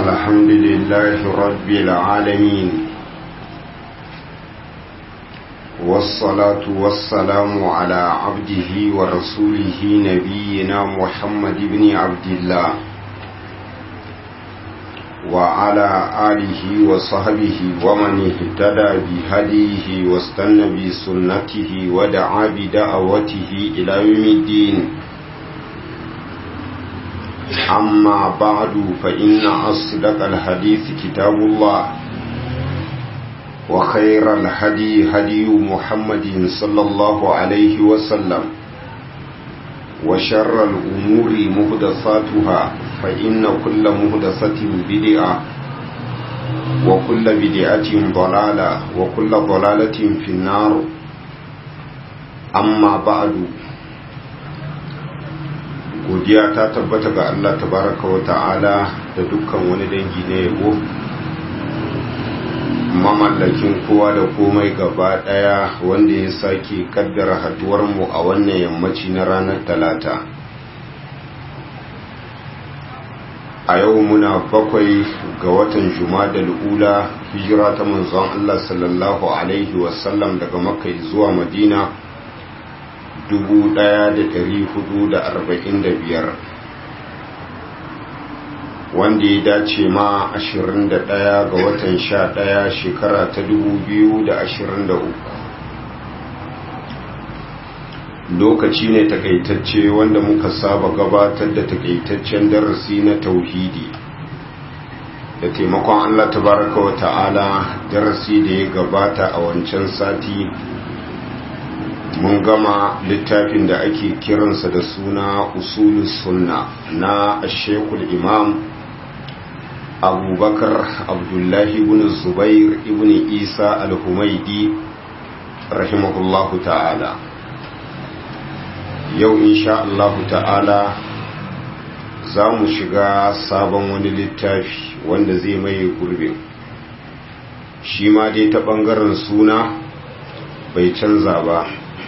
الحمد لله رب العالمين والصلاة والسلام على عبده ورسوله نبينا محمد بن عبد الله وعلى آله وصحبه ومن اهتدى بهديه واستنى بسنته ودعا بدعوته إلى يوم الدين أما بعد فإن أصدق الحديث كتاب الله وخير الهدي هدي محمد صلى الله عليه وسلم وشر الأمور مهدساتها فإن كل مهدسة بدعة وكل بدعة ضلالة وكل ضلالة في النار أما بعد godiya ta tabbata ga Allah tabaraka wa ta'ala da dukkan wani dangi na yabo mamallakin kowa da komai gaba daya wanda ya sake kaddara haduwar mu a wannan yammaci na ranar talata a yau muna bakwai ga watan jumadal ula hijira ta manzon Allah sallallahu alaihi wasallam daga makka zuwa madina 1445 wanda ya dace ma 21 ga watan 11 shekara ta 2023 lokaci ne takaitacce wanda muka saba gabatar da takaitaccen darasi na tauhidi da taimakon Allah tabaraka wa ta'ala darasi da ya gabata a wancan sati mun gama littafin da ake kiransa da suna usulus sunna na shekul imam abubakar abdullahi ibn zubair ibn isa al-humaidi rahimahullahu ta'ala yau insha Allah ta'ala za mu shiga sabon wani littafi wanda zai maye gurbin shi ma dai ta ɓangaren suna bai canza ba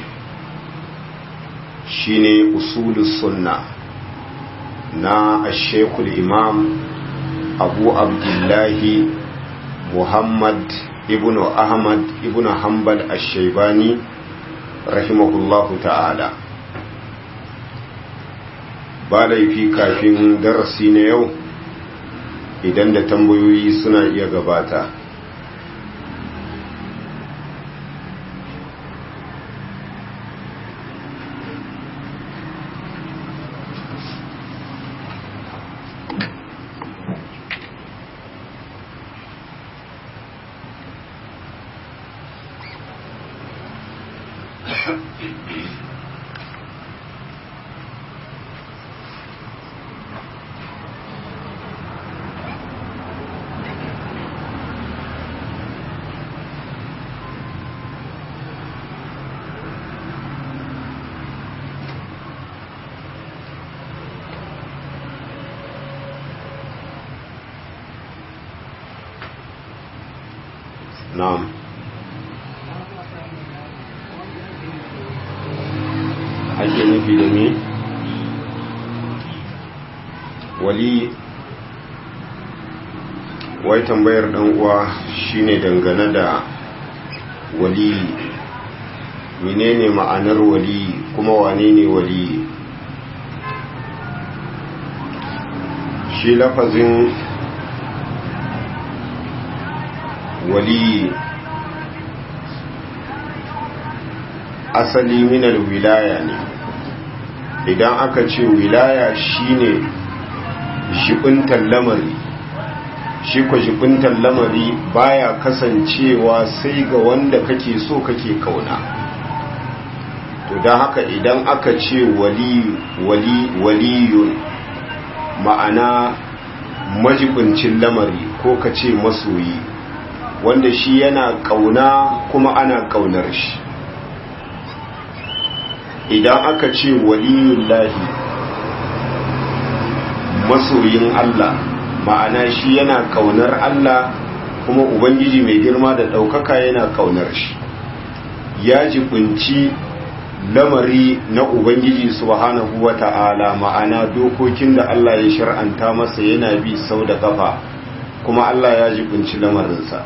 shine usulus sunna na ashekul imam abu abdullahi muhammad ibn ahmad ibn hanbal ashaibani rahimahullahu ta'ala ba laifi kafin darasi na yau idan da tambayoyi suna iya gabata na'am ake nufi da me wali wai tambayar dan uwa shine dangane da wali menene ma'anar wali kuma wane ne wali shi lafazin wali asali minal wilaya ne idan aka ce wilaya shine jibintar lamari shi ko jibintar lamari baya kasancewa sai ga wanda kake so kake kauna to don haka idan aka ce wali wali waliyun ma'ana majibincin lamari ko ka ce masoyi wanda shi yana kauna kuma ana kaunar shi idan aka ce waliyun lahi masoyin Allah ma'ana shi yana kaunar Allah kuma ubangiji mai girma da ɗaukaka yana kaunar shi ya jibinci lamari na ubangiji subhanahu wata'ala ma'ana dokokin da Allah ya shar'anta masa yana bi sau da kafa kuma Allah ya jibinci lamarinsa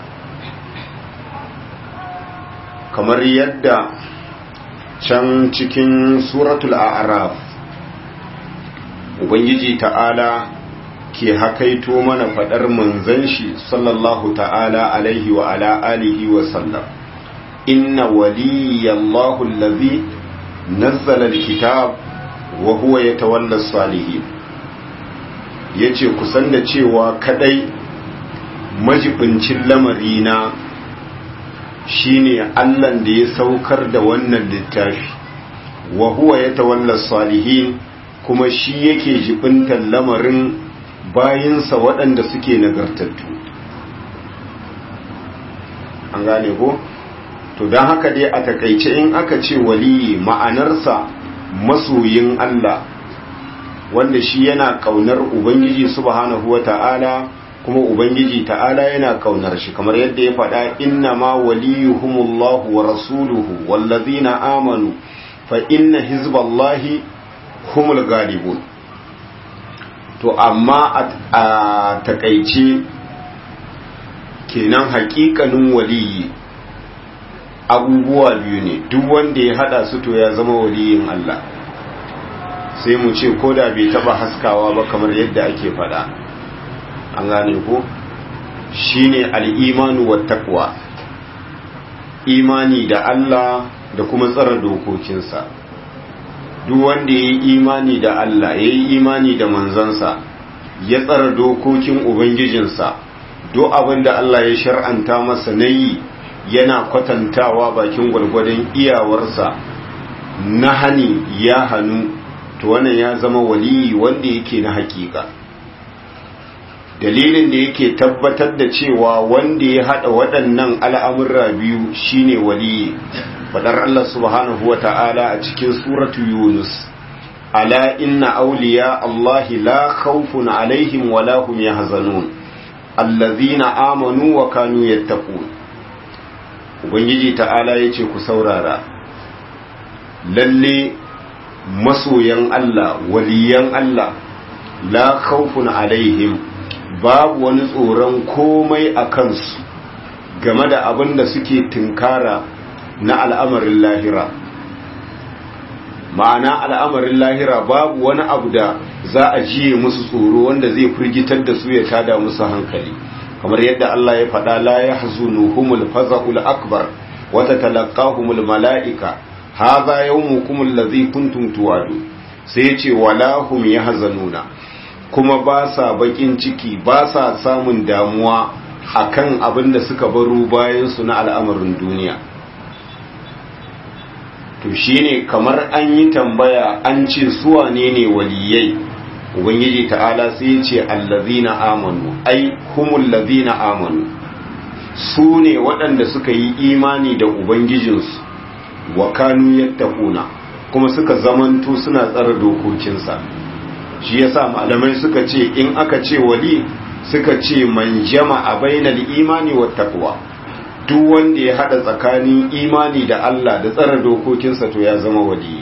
kamar yadda can cikin suratul a'raf ubangiji ta'ala ke hakaito mana fadar manzon shi sallallahu ta'ala alaihi wa ala alihi wa sallam inna waliyallahu allazi nazzala alkitab wa huwa yatawalla as-salihin yace kusan da cewa kadai majibincin lamarina shine Allahn da ya saukar da wannan littafi wa huwa yatawalla salihin kuma shi yake jibintar lamarin bayinsa waɗanda suke nagartattu an gane ko to don haka dai a takaice in aka ce waliyi ma'anarsa masoyin Allah wanda shi yana kaunar ubangiji subhanahu wata'ala kuma ubangiji ta'ala yana kaunar shi kamar yadda ya faɗa inna ma waliyuhumullahu wa rasuluhu wallazina amanu fa inna hizballahi humul galibun to amma a takaice kenan hakikanin waliyi abubuwa biyu ne duk wanda ya hada su to ya zama waliyin Allah sai mu ce ko da bai taba haskawa ba kamar yadda ake faɗa an gane ko shine al-imanu wat taqwa imani da Allah da kuma tsara dokokinsa duk wanda yayi imani da Allah yayi imani da manzansa ya tsara dokokin ubangijinsa duk abin da Allah ya shar'anta masa nayi yana kwatantawa bakin gwargwadon iyawarsa na hani ya hannu to wannan ya zama waliyi wanda yake na hakika dalilin da yake tabbatar da cewa wanda ya hada waɗannan al'amurra biyu shine waliyi fadar Allah subhanahu wa ta'ala a cikin suratu yunus ala inna auliya Allahi la khawfun alaihim wa la hum yahzanun allazina amanu wa kanu yattaqun ubangiji ta'ala yace ku saurara lalle masoyan Allah waliyan Allah la khawfun alaihim babu wani tsoron komai a kansu game da abin da suke tunkara na al'amarin lahira ma'ana al'amarin lahira babu wani abu da za a jiye musu tsoro wanda zai firgitar da su ya tada musu hankali kamar yadda Allah ya faɗa la ya hazunuhumul faza'ul akbar wata talaqahumul mala'ika hadha yawmukum allazi kuntum tuwadu sai ya ce wala hum yahzanuna kuma ba sa bakin ciki ba sa samun damuwa akan abin da suka baro bayan su na al'amarin duniya to shine kamar an yi tambaya an ce su wane ne waliyai ubangiji ta'ala sai ya ce allazina amanu ai humul lazina amanu su ne waɗanda suka yi imani da ubangijinsu wa kanu yattaquna kuma suka zamanto suna tsara dokokinsa shi yasa malamai suka ce in aka ce wali suka ce man jama'a bainal imani wat taqwa duk wanda ya hada tsakanin imani da Allah da tsara dokokinsa to ya zama wali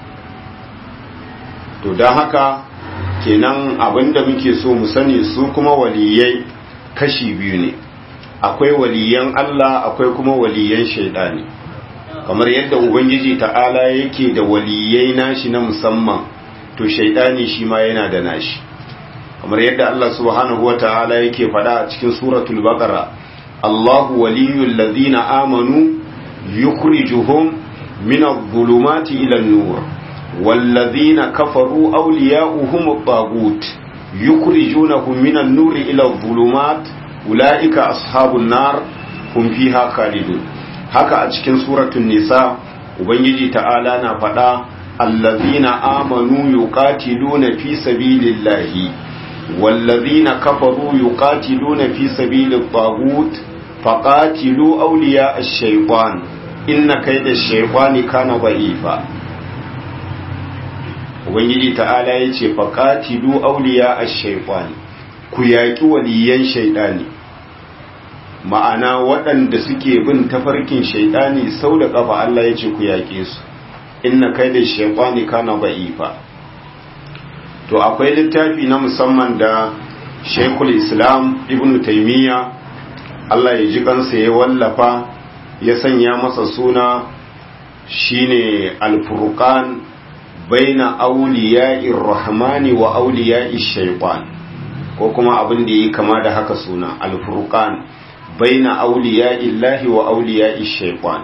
to don haka kenan abinda muke so mu sani su kuma waliyai kashi biyu ne akwai waliyan Allah akwai kuma waliyan shaidani kamar yadda ubangiji ta'ala yake da waliyai nashi na musamman to shaidani shi ma yana da nashi kamar yadda Allah subhanahu wata'ala yake faɗa a cikin suratul baqara Allahu waliyul ladina amanu yukhrijuhum min adh-dhulumati ila an-nur والذين كفروا أولياؤهم الطاغوت يخرجونهم من النور إلى الظلمات أولئك أصحاب النار هم فيها خالدون haka a cikin suratul nisa ubangiji ta'ala na faɗa allazina amanu yuqatiluna fi sabilillahi wallazina kafaru yuqatiluna fi sabilit taghut faqatilu awliya ash-shaytan inna kayda ash-shaytani kana dha'ifa ubangiji ta'ala yace faqatilu awliya ash-shaytani ku yaki waliyan shaytani ma'ana waɗanda suke bin tafarkin shaidani sau da ƙafa Allah ya ce ku yaƙe su inna kai da shaifani kana ba'ifa to akwai littafi na musamman da shaikul islam ibn taimiyya Allah ya ji kansa ya wallafa ya sanya masa suna shine alfurqan baina auliya'ir rahmani wa auliya'ish shaytan ko kuma abin da yi kama da haka suna alfurqan baina auliya'illahi wa auliya'ish shaytan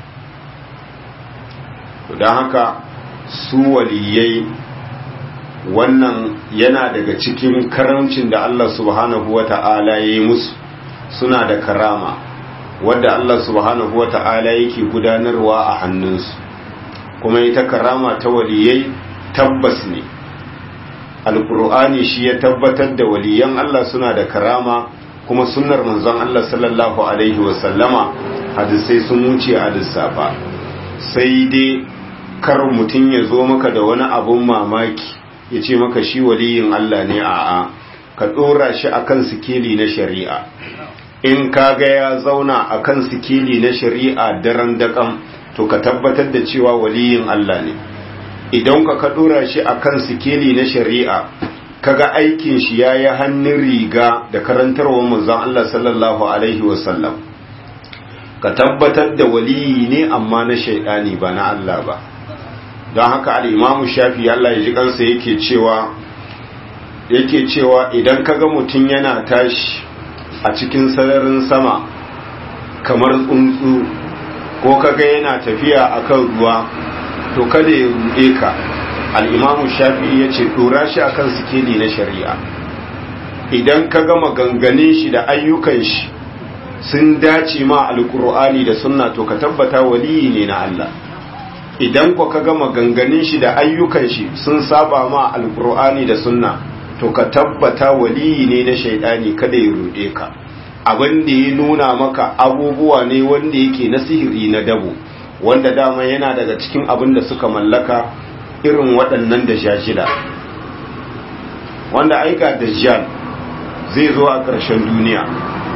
don haka su waliyai wannan yana daga cikin karamcin da Allah subhanahu wa ta'ala ya yi musu suna da karama wadda Allah subhanahu wa ta'ala yake gudanarwa a hannunsu kuma ita karama ta waliyai tabbas ne alkur'ani shi ya tabbatar da waliyan Allah suna da karama kuma sunnar manzon Allah sallallahu alaihi wasallama hadisai sun wuce a lissafa sai dai kar mutum ya zo maka da wani abun mamaki ya ce maka shi waliyin Allah ne a'a ka ɗora shi akan sikeli na shari'a in ka ga ya zauna akan sikeli na shari'a daren daƙam to ka tabbatar da cewa waliyin Allah ne idan ka ka ɗora shi akan sikeli na shari'a kaga aikin shi ya yi hannun riga da karantarwar manzon Allah sallallahu alaihi wasallam ka tabbatar da waliyi ne amma na shaidani ba na Allah ba don haka al'imamu shafi Allah ya ji kansa yake cewa yake cewa idan kaga mutum yana tashi a cikin sararin sama kamar tsuntsu ko kaga yana tafiya akan ruwa to kada ya ruɗe ka al'imamu shafi ya ce ɗora shi akan sikeli na shari'a idan ka gama ganganin shi da ayyukan shi sun dace ma alkur'ani da sunna to ka tabbata waliyi ne na Allah idan ku ka gama ganganin shi da ayyukan shi sun saba ma alkur'ani da sunna to ka tabbata waliyi ne na shaidani kada ya rude ka abin da ya nuna maka abubuwa ne wanda yake na sihiri na dabo wanda dama yana daga cikin abin da suka mallaka irin waɗannan da shida wanda aika dajjal zai zo a ƙarshen duniya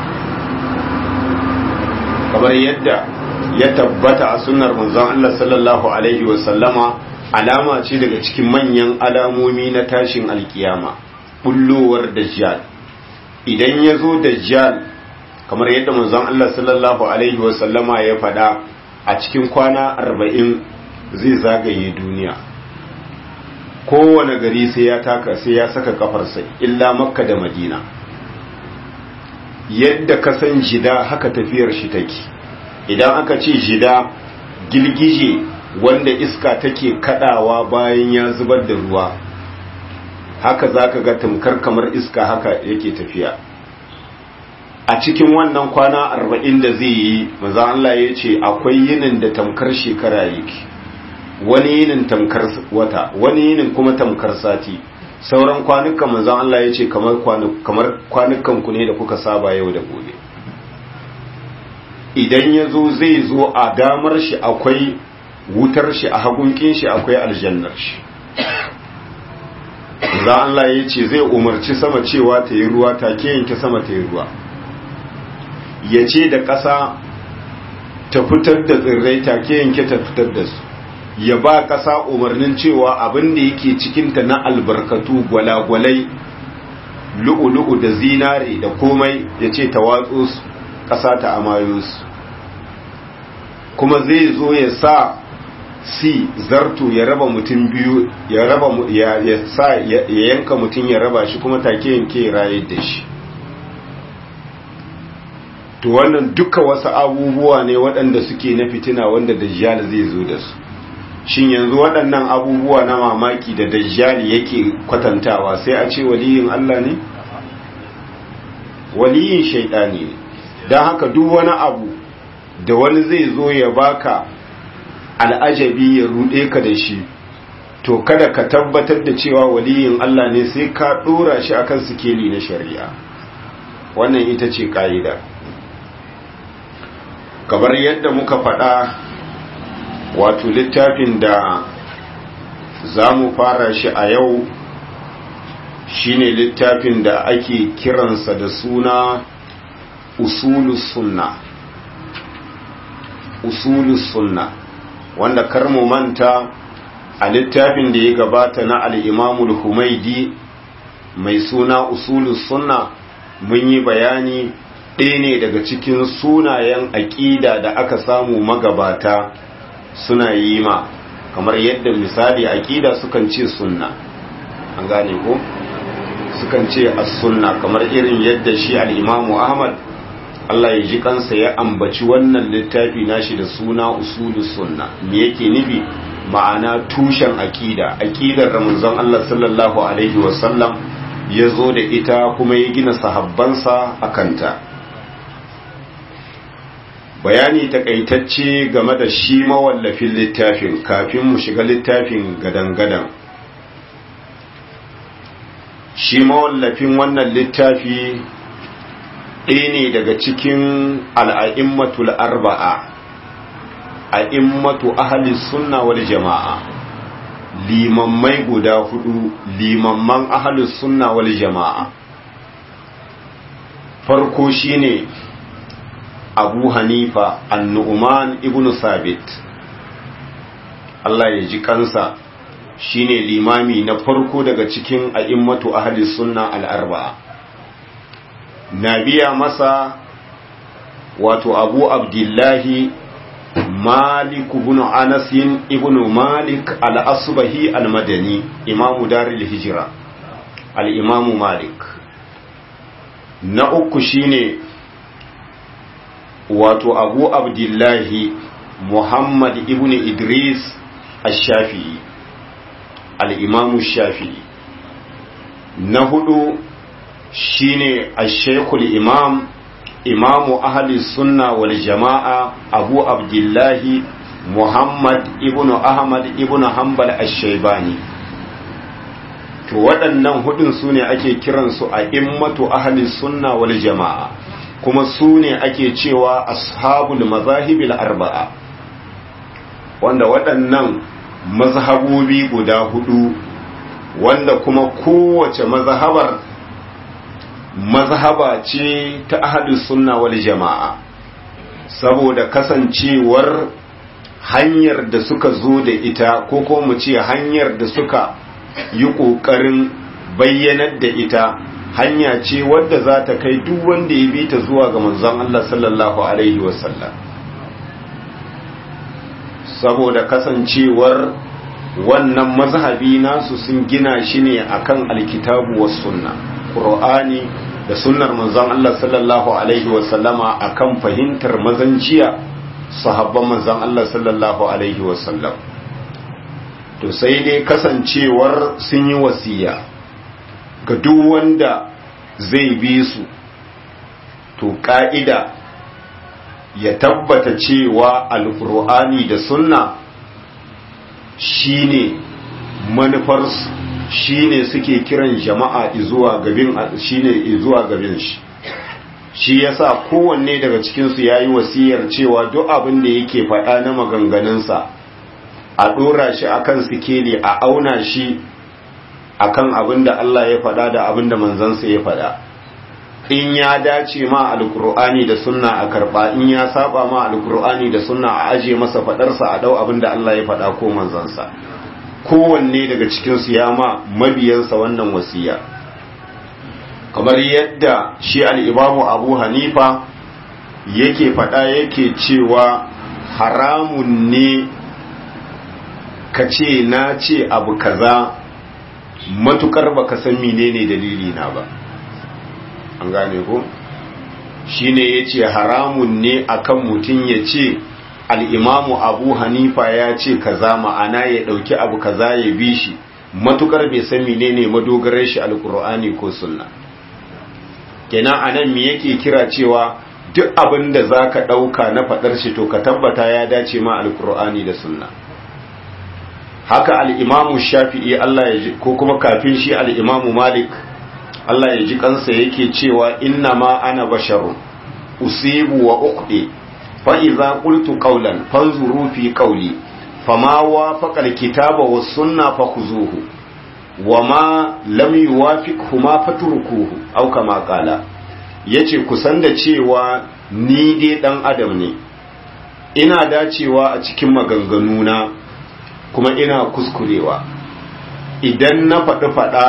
kamar yadda ya tabbata a sunnar manzon Allah sallallahu alaihi wasallama alama ce daga cikin manyan alamomi na tashin alkiyama bullowar dajjal idan ya zo dajjal kamar yadda manzon Allah sallallahu alaihi wasallama ya faɗa a cikin kwana arba'in zai zagaye duniya kowane gari sai ya taka sai ya saka kafarsa illa makka da madina yadda ka san jida haka tafiyar shi take idan aka ce jida girgije wanda iska take kadawa bayan ya zubar da ruwa haka zaka ga tamkar kamar iska haka yake tafiya a cikin wannan kwana arba'in da zai yi maza Allah ya ce akwai yinin da tamkar shekara yake wani yinin tamkar wata wani yinin kuma tamkar sati sauran kwanukan manzon Allah ya ce kamar kwanukan ku ne da kuka saba yau da gobe idan ya zo zai zo a damar shi akwai wutar shi a hagunkin shi akwai aljannar shi za Allah ya ce zai umarci sama cewa ta yi ruwa ta ke yanke sama ta yi ruwa ya ce da ƙasa ta fitar da tsirrai ta ke yanke ta fitar da su ya ba ƙasa umarnin cewa abin da yake cikinta na albarkatu gwalagwalai lu'ulu'u da zinare da komai ya ce ta watso su ƙasa ta amayo su kuma zai zo ya sa si zarto ya raba mutum biyu ya raba ya sa ya yanka mutum ya raba shi kuma take yanke rayar da shi to wannan duka wasu abubuwa ne waɗanda suke na fitina wanda dajjal zai zo da su shin yanzu waɗannan abubuwa na mamaki da dajjali yake kwatantawa sai a ce waliyin Allah ne waliyin shaidani ne don haka duk wani abu da wani zai zo ya baka al'ajabi ya ruɗe ka da shi to kada ka tabbatar da cewa waliyin Allah ne sai ka ɗora shi akan sikeli na shari'a wannan ita ce ƙa'ida kamar yadda muka faɗa wato littafin da za mu fara shi a yau shine littafin da ake kiransa da suna usulus sunna usulus sunna wanda kar mu manta a littafin da ya gabata na al'imamul humaidi mai suna usulus sunna mun yi bayani ɗaya ne daga cikin sunayen aƙida da aka samu magabata suna yi ma kamar yadda misali aƙida sukan ce sunna an gane ko sukan ce as-sunna kamar irin yadda shi al-imamu ahmad Allah ya ji kansa ya ambaci wannan littafi nashi da suna usulus sunna me yake nufi ma'ana tushen aqida aqidar ramzan Allah sallallahu alaihi wasallam ya zo da ita kuma ya gina sahabbansa akanta bayani takaitacce game da shi mawallafin littafin kafin mu shiga littafin gadan-gadan shi mawallafin wannan littafi ɗaya ne daga cikin al'a'immatul arba'a a'immatu ahli sunna wal jama'a limammai guda hudu limamman ahli sunna wal jama'a farko shine abu hanifa annu'uman ibn sabit Allah ya ji kansa shine limami na farko daga cikin a'immatu ahli sunna al-arba'a na biya masa wato abu abdullahi malik ibn anas ibn malik al-asbahi al-madani imamu daril hijra al-imamu malik na uku shine wato abu abdullahi muhammad ibn idris al-shafi'i al-imamu shafi'i na hudu shine al-shaykhul imam imamu ahli sunna wal jama'a abu abdullahi muhammad ibn ahmad ibn hanbal al-shaybani to waɗannan hudun su ne ake kiransu a immatu ahli sunna wal jama'a kuma su ne ake cewa ashabul mazahibil arba'a wanda waɗannan mazhabobi guda hudu wanda kuma kowace mazhabar mazhaba ce ta ahlus sunna wal jama'a saboda kasancewar hanyar da suka zo da ita ko ko mu ce hanyar da suka yi ƙoƙarin bayyanar da ita hanya ce wadda za ta kai duk wanda ya bi ta zuwa ga manzon Allah sallallahu alaihi wasallam saboda kasancewar wannan mazhabi nasu sun gina shi ne akan alkitabu was sunna qur'ani da sunnar manzon Allah sallallahu alaihi wasallama akan fahimtar mazanciya sahabban manzon Allah sallallahu alaihi wasallam to sai dai kasancewar sun yi wasiya ga duk wanda zai bi su to ka'ida ya tabbata cewa alkur'ani da sunna shine manufarsu shine suke kiran jama'a zuwa gabin shine zuwa gabin shi shi yasa kowanne daga cikinsu ya yi wasiyar cewa duk abin da yake faɗa na maganganunsa a ɗora shi akan sikeli a auna shi akan abin da Allah ya faɗa da abin da manzansa ya faɗa in ya dace ma alkur'ani da sunna a karɓa in ya saba ma alkur'ani da sunna a aje masa faɗarsa a ɗau abin da Allah ya faɗa ko manzansa kowanne daga cikinsu ya ma mabiyansa wannan wasiya kamar yadda shi al'imamu abu hanifa yake faɗa yake cewa haramun ne ka ce na ce abu kaza matukar baka san menene dalili na ba an gane ko shine yace haramun ne akan mutum ya ce al'imamu abu hanifa ya ce kaza ma'ana ya ɗauki abu kaza ya bi shi matukar bai san menene madogarar shi alkur'ani ko sunna kenan anan me yake kira cewa duk abin da za ka ɗauka na faɗar shi to ka tabbata ya dace ma alkur'ani da sunna haka al'imamu shafi'i Allah ya ji ko kuma kafin shi al'imamu malik Allah ya ji kansa yake cewa inna ma ana basharun usibu wa uqdi fa idza qultu qawlan fanzuru fi qawli fama wafaqa alkitaba was sunna fakhuzuhu wama lam yuwafiqhu ma fatrukuhu aw kama qala yace kusan da cewa ni dai dan adam ne ina dacewa a cikin maganganuna kuma ina kuskurewa idan na faɗi faɗa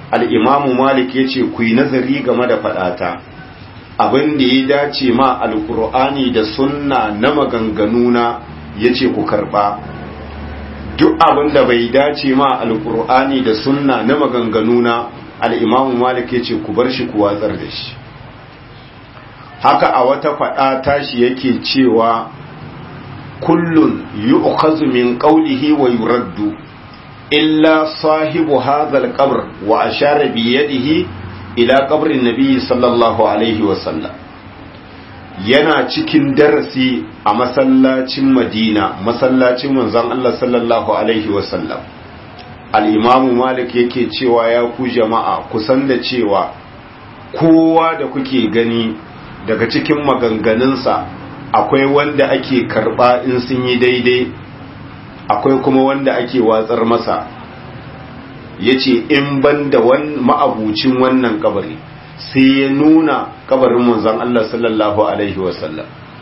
al'imamu malik ya ce ku yi nazari game da faɗata abin da ya dace ma alkur'ani da sunna na maganganuna ya ce ku karɓa duk abin da bai dace ma alkur'ani da sunna na maganganuna al'imamu malik ya ce ku bar shi ku watsar da shi haka a wata faɗa tashi yake cewa kullun yu'khazu min qawlihi wa yuraddu illa sahibu hadha al-qabr wa ashara bi yadihi ila qabrin nabiy sallallahu alaihi wa sallam yana cikin darasi a masallacin Madina masallacin manzon Allah sallallahu alaihi wa sallam al-imam Malik yake cewa ya ku jama'a kusan da cewa kowa da kuke gani daga cikin maganganunsa akwai wanda ake karba in sun yi daidai akwai kuma wanda ake watsar masa ya ce in ban da ma'abucin wannan kabari sai ya nuna kabarin manzan Allah sallallahu Alaihi wasallam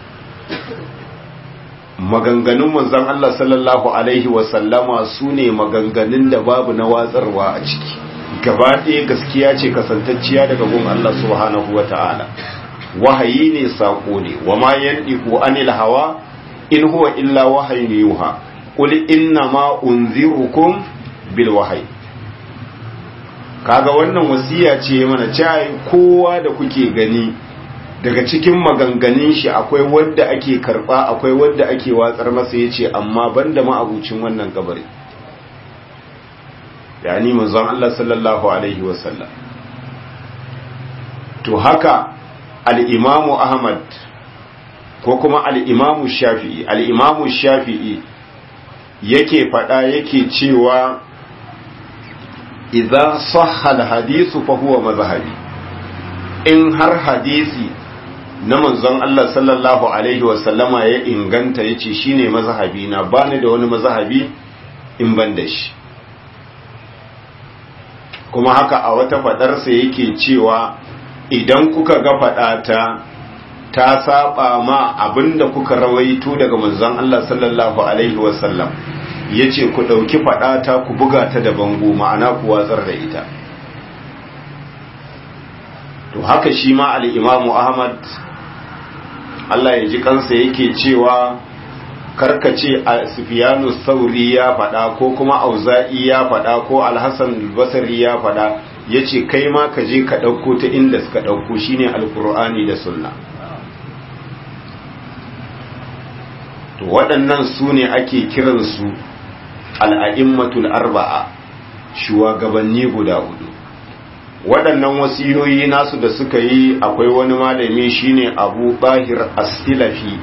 maganganun manzan Allah sallallahu Alaihi wasallama su ne maganganun da babu na watsarwa a ciki gaba ɗaya gaskiya ce kasantacciya daga gun Allah subhanahu wa ta'ala wahayi ne saƙo ne wa ma yandiku anil hawa in huwa illa wahayin yuha qul inna ma unzirukum bil wahyi kaga wannan wasiya ce mana cewa kowa da kuke gani daga cikin maganganun shi akwai wanda ake karba akwai wanda ake watsar masa yace amma banda ma abucin wannan kabari yani manzon Allah sallallahu alaihi wasallam to haka al-imamu Ahmad ko kuma al-imamu Shafi'i al-imamu Shafi'i yake fada yake cewa idza sahha al-hadithu fa huwa mazhabi in har hadisi na manzon Allah sallallahu alaihi wasallama ya inganta yace shine mazhabi na bani da wani mazhabi in ban da shi kuma haka a wata fadarsa yake cewa idan kuka ga fadata ta saba ma abinda kuka rawaito daga manzon Allah sallallahu alaihi wasallam yace ku dauki fadata ku buga ta da bango ma'ana ku watsar da ita to haka shi ma al-Imam Ahmad Allah ya ji kansa yake cewa karkace a Sufyanu Sauri ya faɗa ko kuma Auza'i ya faɗa ko Al-Hasan al-Basri ya faɗa yace kai ma ka je ka ɗauko ta inda suka ɗauko shine Al-Qur'ani da Sunna to waɗannan su ne ake kiransu al'a'immatul arba'a shugabanni guda hudu waɗannan wasiyoyi nasu da suka yi akwai wani malami shine abu bahir as-silafi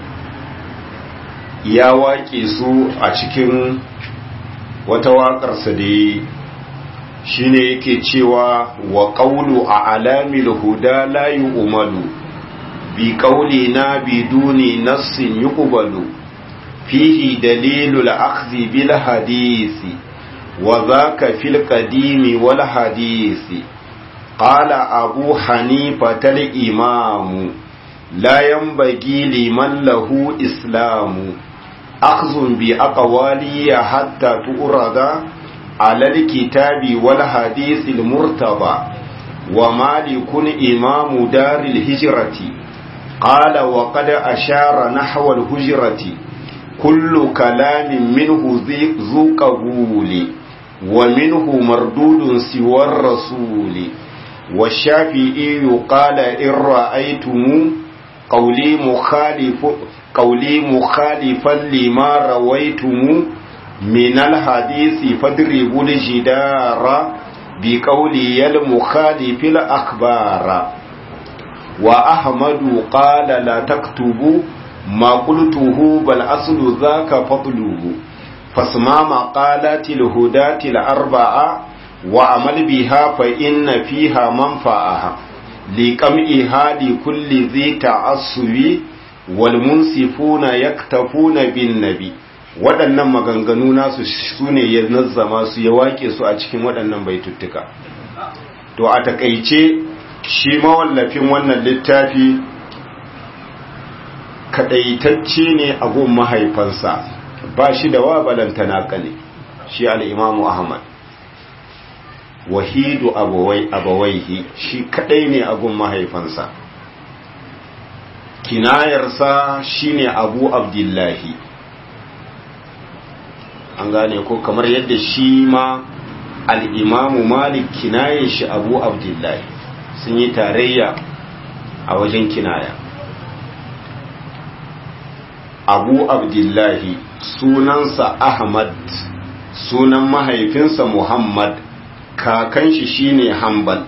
ya waƙe su a cikin wata waƙarsa da yi shine yake cewa wa ƙaulu a alamil huda la yi umaru bi ƙauli na biduni nassin yi ƙubalu fihi dalilul akhzi bil hadisi wa zaka fil qadimi wal hadisi qala abu hanifa tal imamu la yanbaghi liman lahu islamu أخذ بأقوالي حتى تؤرد على الكتاب والحديث المرتضى ومالك إمام دار الهجرة قال وقد أشار نحو الهجرة كل كلام منه ذو قبول ومنه مردود سوى الرسول والشافعي قال إن رأيتم قولي مخالف قولي مخالفا لما رويتم من الحديث فاضربوا الجدار بقولي المخالف الأخبار وأحمد قال لا تكتبوا ما قلته بل أصل ذاك فضله فاسمع مقالات الهداة الأربعة وعمل بها فإن فيها منفعها لقمئها لكل ذي تعصب walmunsifuna yaktafuna bin nabi waɗannan maganganu nasu su ne ya nazzama su ya wake su a cikin waɗannan baituttuka to a takaice shi mawallafin wannan littafi kadaitacce ne a gun mahaifansa ba shi da wa balantana kane shi al'imamu ahmad wahidu abawai abawaihi shi kadai ne agun mahaifansa kinayarsa shine abu abdullahi an gane ko kamar yadda shi ma al'imamu malik kinayen shi abu abdullahi sun yi tarayya a wajen kinaya abu abdullahi sunansa ahmad sunan mahaifinsa muhammad kakan shi shine hanbal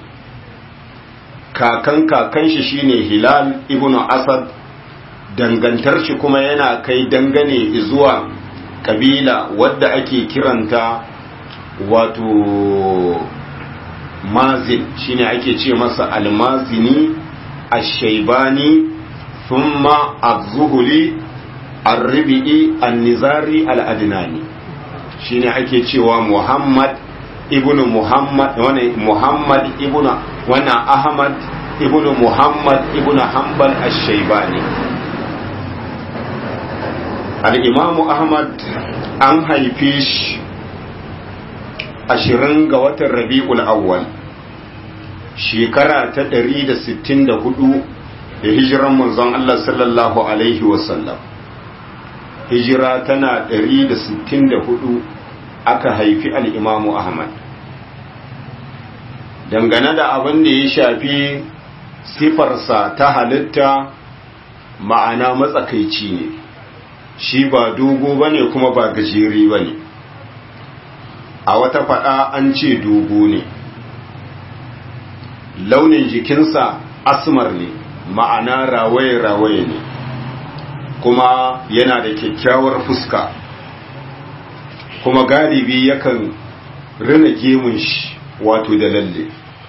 kakan kakan shi shine hilal ibnu asad dangantar shi kuma yana kai dangane zuwa kabila wadda ake kiranta wato mazin shine ake ce masa almazini ashaibani thumma az-zuhuli ar-ribi'i an-nizari al-adnani shine ake cewa muhammad ibnu muhammad wani muhammad ibnu wana ahmad ibnu muhammad ibnu hanbal ash-shaybani al-imamu ahmad an haife shi ashirin ga watan rabi'ul awwal shekara ta 164 da hijiran manzon Allah sallallahu alaihi wasallam hijira tana 164 aka haifi al'imamu Ahmad. Dangane da abin da ya shafi sifarsa ta halitta ma'ana matsakaici ne, shi ba dogo ba ne kuma ba gajeri ba ne. A wata faɗa an ce dogo ne. Launin jikinsa asmar ne, ma'ana rawaye-rawaye ne, kuma yana da kyakkyawar fuska. kuma galibi yakan rina gemun shi wato da lalle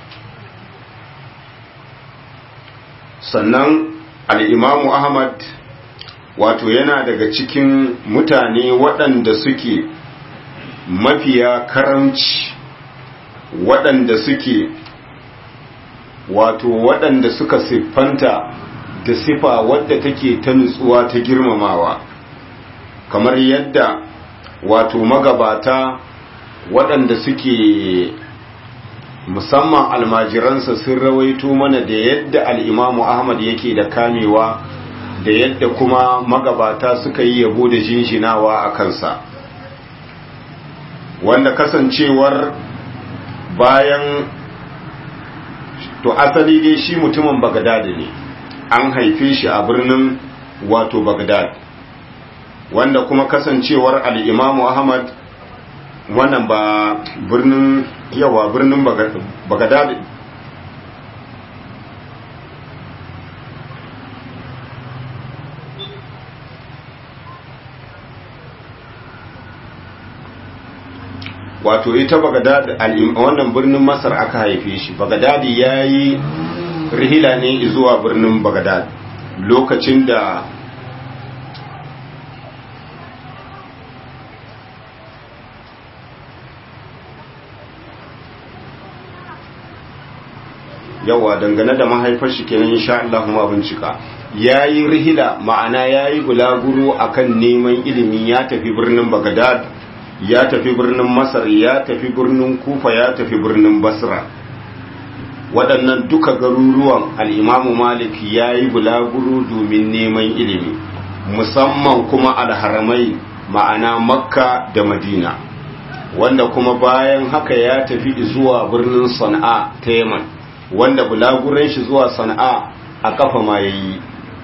sannan al'imamu ahmad wato yana daga cikin mutane waɗanda suke mafiya karamci waɗanda suke wato waɗanda suka siffanta da sifa wadda take ta nutsuwa ta girmamawa kamar yadda wato magabata waɗanda suke musamman almajiransa sun rawaito mana da yadda al'imamu ahmad yake da kamewa da yadda kuma magabata suka yi yabo da jinjinawa a kansa wanda kasancewar bayan to asali dai shi mutumin bagdad ne an haife shi a birnin wato bagdad wanda kuma kasancewar al'imamu ahmad wannan ba birnin yawa birnin bagadad wato ita bagadad wannan birnin masar aka haife shi bagadad ya yi rihila ne zuwa birnin bagadad lokacin da yawa dangane da mahaifar shi kenan insha Allah kuma bincika yayi rihila ma'ana yayi bulaguro akan neman ilimi ya tafi birnin Baghdad ya tafi birnin Masar ya tafi birnin Kufa ya tafi birnin Basra waɗannan duka garuruwan al-Imam Malik yayi bulaguro domin neman ilimi musamman kuma al-Haramai ma'ana Makka da Madina wanda kuma bayan haka ya tafi zuwa birnin Sana'a ta Yaman wanda bulaguran shi zuwa sana'a a kafa ma ya yi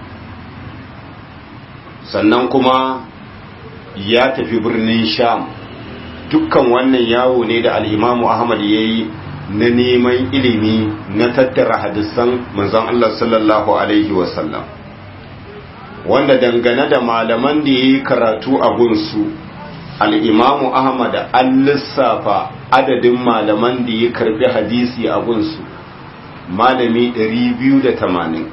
sannan kuma ya tafi birnin sham dukkan wannan yawo ne da al'imamu ahmad ya yi na neman ilimi na tattara hadisan manzon Allah sallallahu Alaihi wasallam wanda dangane da malaman da ya yi karatu a gunsu al'imamu ahmad an lissafa adadin malaman da ya karbi hadisi a gunsu malami 280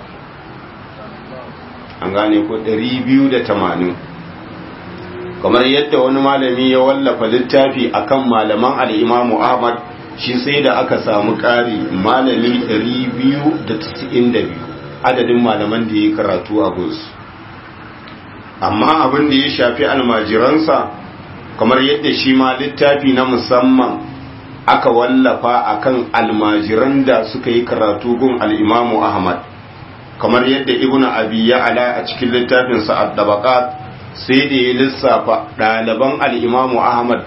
an gane ko 280 kamar yadda wani malami ya wallafa littafi akan malaman al'imamu ahmad shi sai da aka samu ƙari malami 292 adadin malaman da ya karatu a gunsu amma abin da ya shafi almajiransa kamar yadda shi ma littafi na musamman aka wallafa akan almajiran da suka yi karatu gun al'imamu ahmad kamar yadda ibn abi ala a cikin littafinsa ad-dabaqat sai da ya lissafa ɗaliban al'imamu ahmad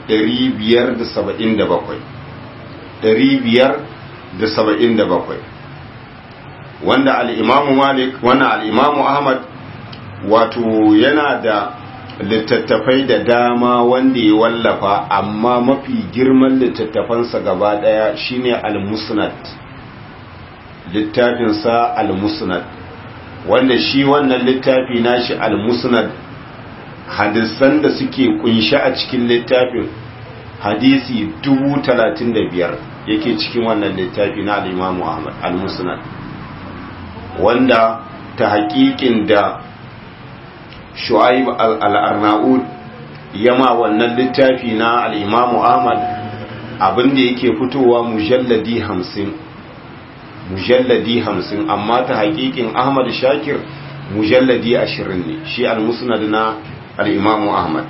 577 wanda al'imamu malik wannan al'imamu ahmad wato yana da littattafai da dama wanda ya wallafa amma mafi girman littattafansa gaba ɗaya shine al-musnad littafinsa al-musnad wanda shi wannan littafi nashi al-musnad hadisan da suke kunshi a cikin littafin hadisi dubu talatin da biyar yake cikin wannan littafi na al'imamu ahmad al-musnad wanda ta haƙiƙin da shu'aib al-arnaud yama wannan littafi na al'imamu ahmad abinda yake fitowa mujalladi hamsin mujalladi hamsin amma ta haƙiƙin ahmad shakir mujalladi ashirin ne shi al-musnad na al'imamu ahmad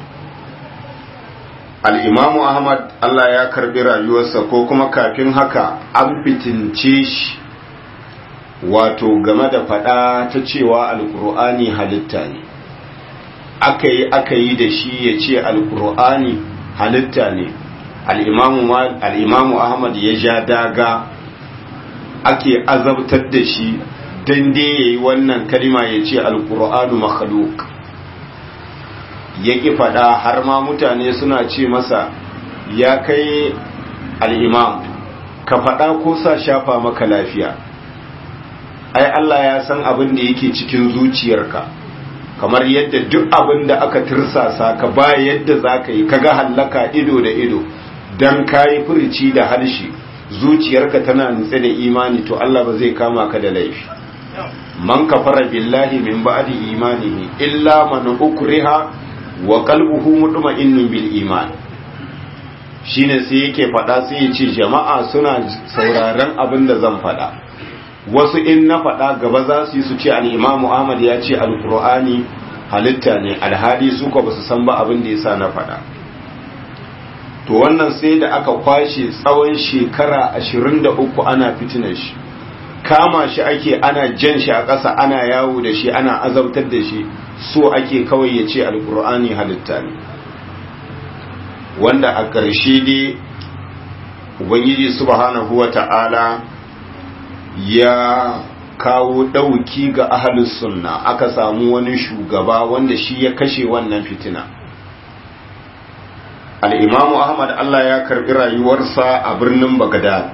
al'imamu ahmad allah ya karbi rayuwarsa ko kuma kafin haka an fitince shi wato game da faɗa ta cewa alƙur'ani halitta ne aka yi aka yi da shi ya ce alƙur'ani halitta ne al'imamu ahmad ya ja daga ake azabtar da shi don dai ya yi wannan kalima ya ce alƙur'anu makhluk ya ƙi faɗa har ma mutane suna ce masa ya kai al'imam ka faɗa ko sa shafa maka lafiya ai Allah ya san abin da yake cikin zuciyarka kamar yadda duk abin da aka tirsasa ka ba yadda za ka yi kaga hallaka ido da ido don ka yi furici da harshe zuciyarka tana nutse da imani to Allah ba zai kama ka da laifi man kafara billahi min ba'di imanihi illa man ukriha wa qalbuhu mutma'innun bil iman shine sai yake fada sai ya ce jama'a suna sauraron abin da zan fada wasu in na fada gaba za su yi su ce al-imamu Ahmad ya ce al-Qur'ani halitta ne alhali su ko ba su san ba abin da yasa na fada to wannan sai da aka kwashe tsawon shekara 23 ana fitinar shi kama shi ake ana jan shi a ƙasa ana yawo da shi ana azabtar da shi so ake kawai ya ce alkur'ani halitta ne wanda a ƙarshe dai ubangiji subhanahu wa ta'ala ya kawo ɗauki ga ahalus sunna aka samu wani shugaba wanda shi ya kashe wannan fitina al'imamu ahmad allah ya karɓi rayuwarsa a birnin bagdad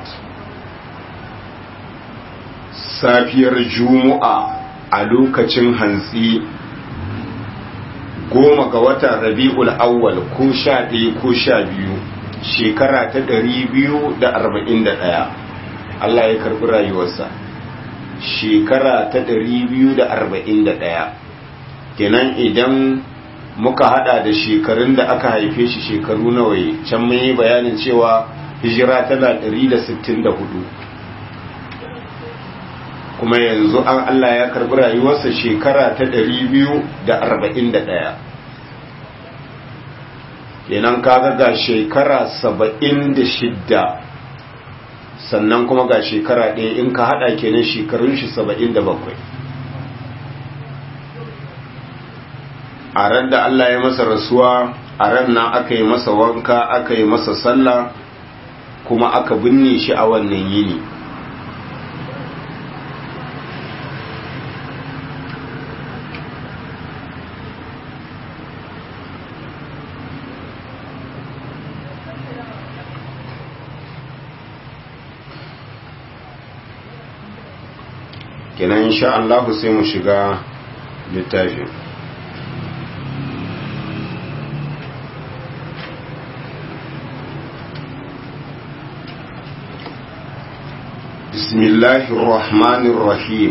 safiyar juma'a a lokacin hantsi goma ga watan rabi'ul awwal ko sha ɗaya ko sha biyu shekara ta ɗari biyu da arba'in da ɗaya Allah ya karɓi rayuwarsa shekara ta ɗari biyu da arba'in da ɗaya kenan idan muka hada da shekarun da aka haife shi shekaru nawa can mun yi bayanin cewa hijira tana ɗari da sittin da hudu kuma yanzu an Allah ya karbi rayuwarsa shekara ta ɗari biyu da arba'in da ɗaya kenan kaga ga shekara saba'in da shidda sannan kuma ga shekara ɗaya in ka haɗa kenan shekarun shi saba'in da bakwai a ran da Allah ya masa rasuwa a ran nan aka yi masa wanka aka yi masa sallah kuma aka binne shi a wannan yini kenan insha Allah sai mu shiga littafin بسم الله الرحمن الرحيم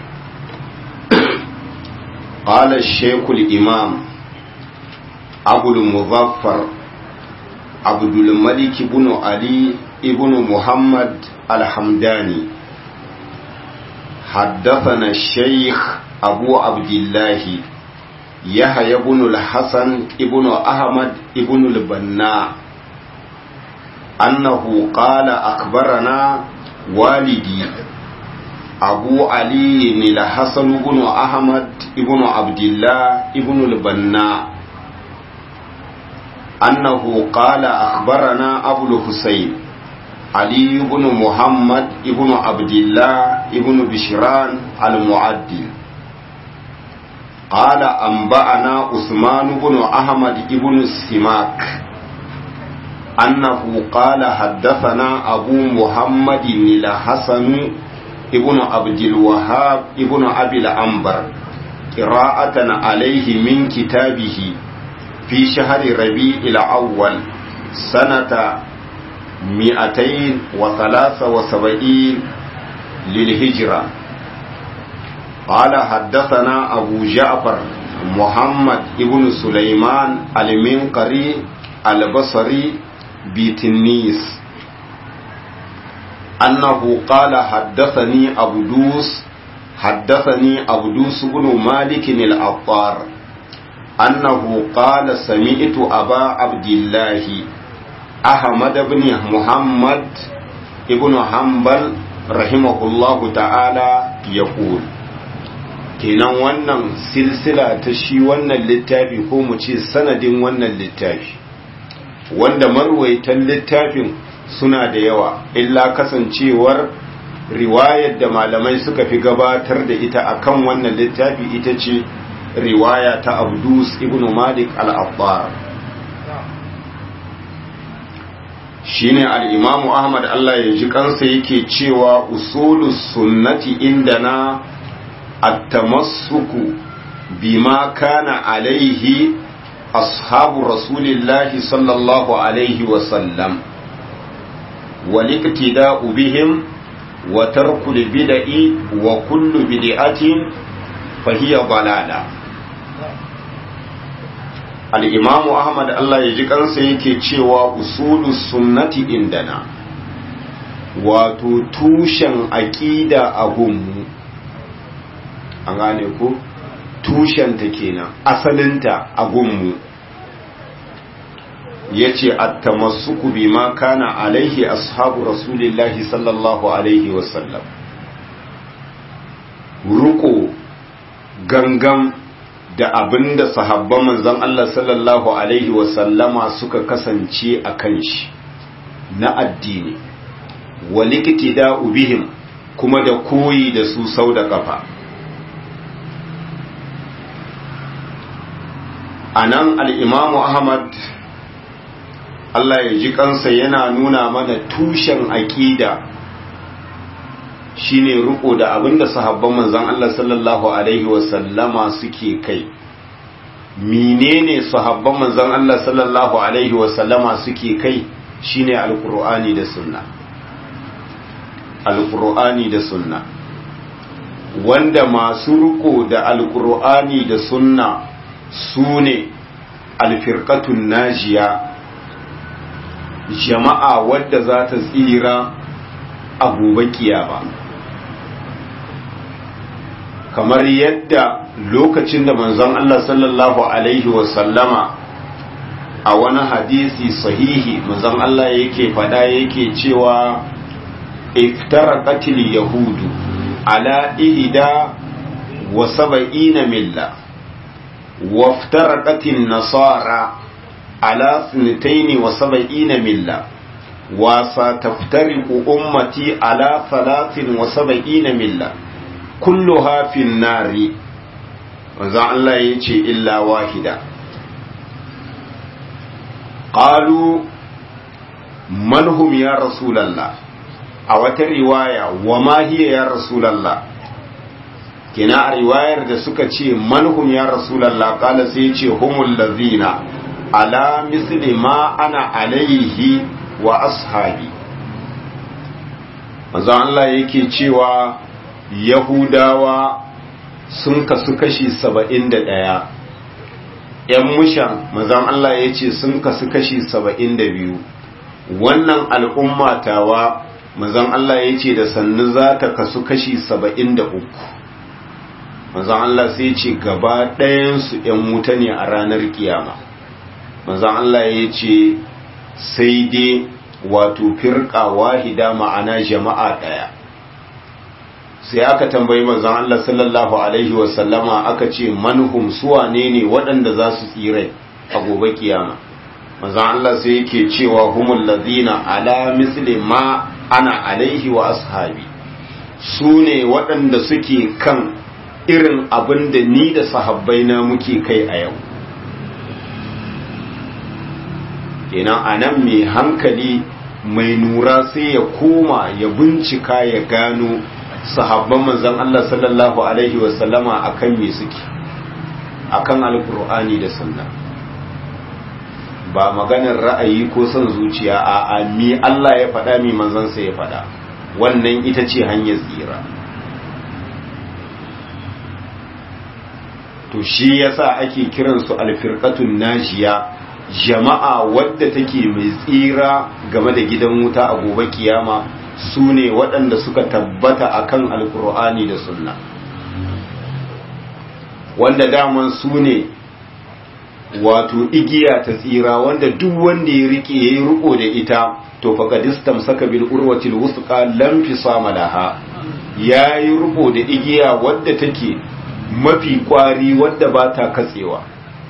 قال الشيخ الإمام أبو المظفر عبد الملك بن علي ابن محمد الحمداني حدثنا الشيخ أبو عبد الله يحيى بن الحسن ابن أحمد ابن البناء أنه قال أخبرنا والدي أبو علي الحسن بن أحمد بن عبد الله بن البناء أنه قال أخبرنا أبو الحسين علي بن محمد بن عبد الله بن بشران المعدل قال أنبأنا عثمان بن أحمد بن السماك أنه قال حدثنا أبو محمد الحسن ابن عبد الوهاب ابن أبي الأنبر قراءة عليه من كتابه في شهر ربيع الأول سنة مئتين وثلاثة وسبعين للهجرة قال حدثنا أبو جعفر محمد ابن سليمان المنقري البصري بتنيس أنه قال حدثني أبدوس حدثني أبدوس بن مالك العطار أنه قال سمعت أبا عبد الله أحمد بن محمد ابن حنبل رحمه الله تعالى يقول kenan wannan silsila ta shi wannan littafi ko mu ce sanadin wannan littafi wanda marwaitan littafin suna da yawa illa kasancewar riwayar da malamai suka fi gabatar da ita akan wannan littafi ita ce riwaya ta abdus ibn malik al-abbar shine al-imamu ahmad Allah ya ji kansa yake cewa usulus sunnati indana at-tamassuku bima kana alaihi ashabu rasulillahi sallallahu alaihi wa sallam والاقتداء بهم وترك البدع وكل بدعة فهي ضلالة الإمام أحمد الله يجيك أنسى yake cewa usulu sunnati indana wato tushen aƙida a gunmu an gane ku tushenta kenan asalinta a gunmu ya ce attamassuku bi ma kana alaihi ashabu rasulillahi sallallahu alaihi wasallam ruko gangan da abinda sahabban manzon Allah sallallahu alaihi wasallama suka kasance a kan shi na addini da bihim kuma da koyi da su sau da kafa a nan al'imamu ahmad Allah ya ji kansa yana nuna mana tushen aƙida shine riko da abinda sahabban manzon Allah sallallahu alaihi wasallama suke kai menene sahabban manzon Allah sallallahu alaihi wasallama suke kai shine alqur'ani da sunna alqur'ani da sunna wanda masu riko da alqur'ani da sunna sune alfirqatun najiya jama'a wadda za ta tsira a gobe kiyama kamar yadda lokacin da manzon Allah sallallahu alaihi wasallama a wani hadisi sahihi manzon Allah yake fada yake cewa iftaraqatil yahudu ala ihda wa sab'ina milla waftaraqatin nasara على اثنتين وسبعين ملة وستفترق أمتي على ثلاث وسبعين ملة كلها في النار وزع الله يجي إلا واحدة قالوا من هم يا رسول الله أو رواية وما هي يا رسول الله kina a riwayar da suka ce manhum ya rasulallah kala sai ce humul lazina ala misli ma ana alaihi wa ashabi manzo Allah yake cewa yahudawa sun kasu kashi saba'in da ɗaya ‘yan mushan manzon Allah ya ce sun kasu kashi saba'in da biyu wannan al'umma tawa manzon Allah ya ce da sannu za ta kasu kashi saba'in da uku manzon Allah sai ce gaba ɗayansu ‘yan wuta ne a ranar kiyama manzon Allah ya ce sai dai wato firqa wahida ma'ana jama'a daya sai aka tambayi manzon Allah sallallahu alaihi wasallama aka ce manhum suwane ne waɗanda za su tsire a gobe kiyama manzon Allah sai yake cewa humul ladina ala misli ma ana alaihi wa ashabi su ne waɗanda suke kan irin abin da ni da sahabbai na muke kai a yau kenan a nan mai hankali mai nura sai ya koma ya bincika ya gano sahabban manzon Allah sallallahu alaihi wasallama akan me suke akan alkur'ani da sunna ba maganar ra'ayi ko son zuciya a mi Allah ya faɗa mi manzansa ya faɗa wannan ita ce hanyar tsira to shi yasa ake kiransu alfirqatun najiya jama'a wadda take mai tsira game da gidan wuta a gobe kiyama su ne waɗanda suka tabbata akan alkur'ani da sunna wanda daman su ne wato igiya ta tsira wanda duk wanda ya rike ya yi riko da ita to faqadistam saka bil urwatil wusqa lam fisama laha yayi riko da igiya wadda take mafi kwari wadda ba ta katsewa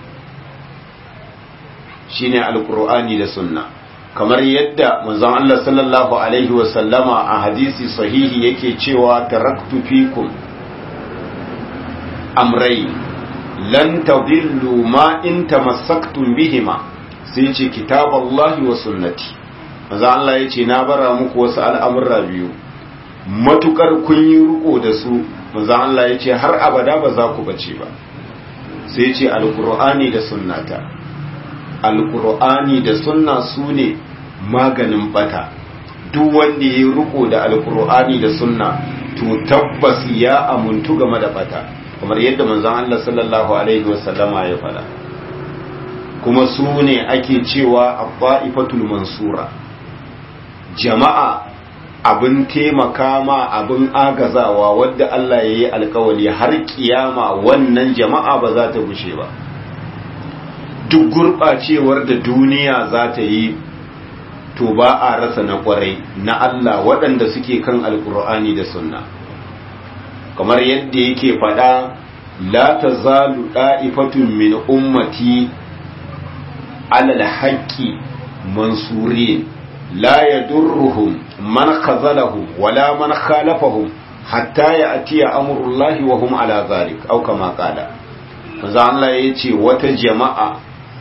shine alqur'ani da sunna kamar yadda manzon Allah sallallahu alaihi wa sallama a hadisi sahihi yake cewa taraktu fikum amrai lan tadillu ma in tamassaktum bihima sai ce kitaballahi wa sunnati manzon Allah yace na bara muku wasu al'amurra biyu matukar kun yi riko da su manzon Allah yace har abada ba za ku bace ba sai ce alqur'ani da sunnata alkur'ani da sunna su ne maganin bata duk wanda ya yi riko da alkur'ani da sunna to tabbas ya amuntu game da bata kamar yadda manzon Allah sallallahu alaihi wasallama ya faɗa kuma su ne ake cewa abba'ifatul mansura jama'a abin taimaka ma abin agazawa wadda Allah ya yi alkawali har kiyama wannan jama'a ba za ta gushe ba duk gurɓacewar da duniya za ta yi to ba a rasa na ƙwarai na Allah waɗanda suke kan alkur'ani da sunna kamar yadda yake faɗa la ta zalu ɗa'ifatun min ummati alal haƙƙi mansuri la ya durruhum man khazalahum wala man khalafahum hatta ya atiya amurullahi wa hum ala zalik au kama qala manzo Allah yace wata jama'a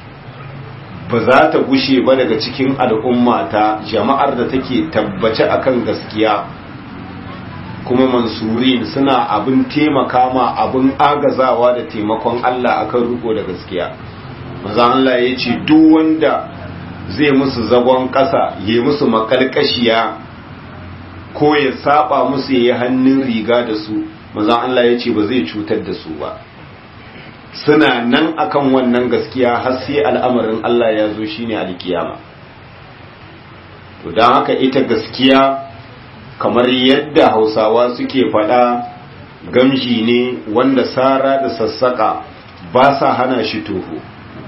ba za ta gushe ba daga cikin al'ummata jama'ar da take tabbace akan gaskiya kuma mansurin suna abin taimaka ma abin agazawa da taimakon Allah akan riko da gaskiya maza Allah ya ce duk wanda zai musu zagon ƙasa ya musu makalkashiya ko ya saba musu ya yi hannun riga da su maza Allah ya ce ba zai cutar da su ba suna nan akan wannan gaskiya har sai al'amarin Allah ya zo shine alkiyama to don haka ita gaskiya kamar yadda hausawa suke faɗa gamji ne wanda sara da sassaka ba sa hana shi toho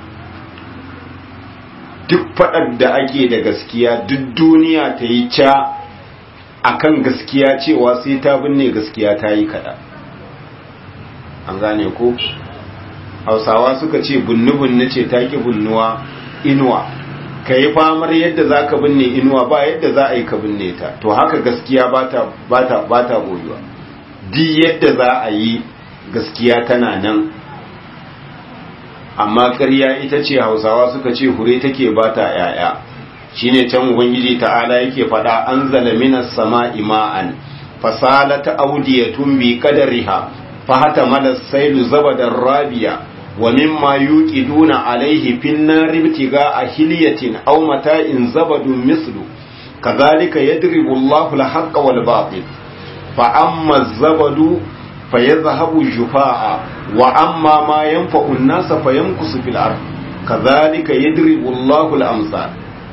duk faɗar da ake da gaskiya duk duniya ta yi ca akan gaskiya cewa sai ta binne gaskiya ta yi kaɗa an gane ko hausawa suka ce bunnu-bunnu ce ta ki bunnuwa inuwa ka yi famar yadda za ka binne inuwa ba yadda za a yi ka binne ta to haka gaskiya ba ta boyuwa di yadda za a yi gaskiya tana nan amma ƙarya ita ce hausawa suka ce hure take ba ta ‘ya'ya shi ne can ubangiji ta'ala yake faɗa an zala minas sama ima'an fasalata audiyatun bi kadariha fahata malas sailu zabadar rabiya ومما يوقدون عليه في النار ابتغاء حلية أو متاع زبد مثله كذلك يضرب الله الحق والباطل فأما الزبد فيذهب جفاء وأما ما ينفع الناس فيمكث في الأرض كذلك يضرب الله الأمثال